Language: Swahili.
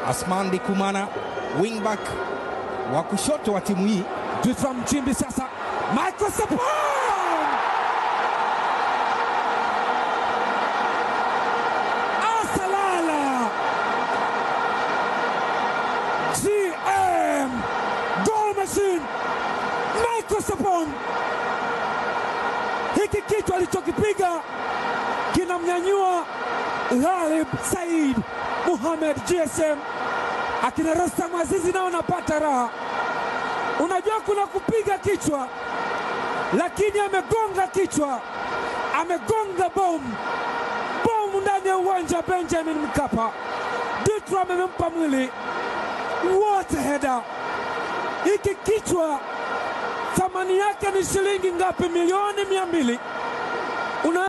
Asman Dikumana wingback wa kushoto wa timu hii. Jitwa Mchimbi sasa, Michael Sapon asalala GM goal machine Michael Sapon, hiki kichwa alichokipiga kinamnyanyua Ghalib Said Muhamed GSM, akina Rostam Azizi nao napata raha. Unajua kuna kupiga kichwa, lakini amegonga kichwa, amegonga bomu bomu ndani ya uwanja wa Benjamin Mkapa. Ditram amempa mwili wote heda. Hiki kichwa thamani yake ni shilingi ngapi? Milioni mia mbili. Una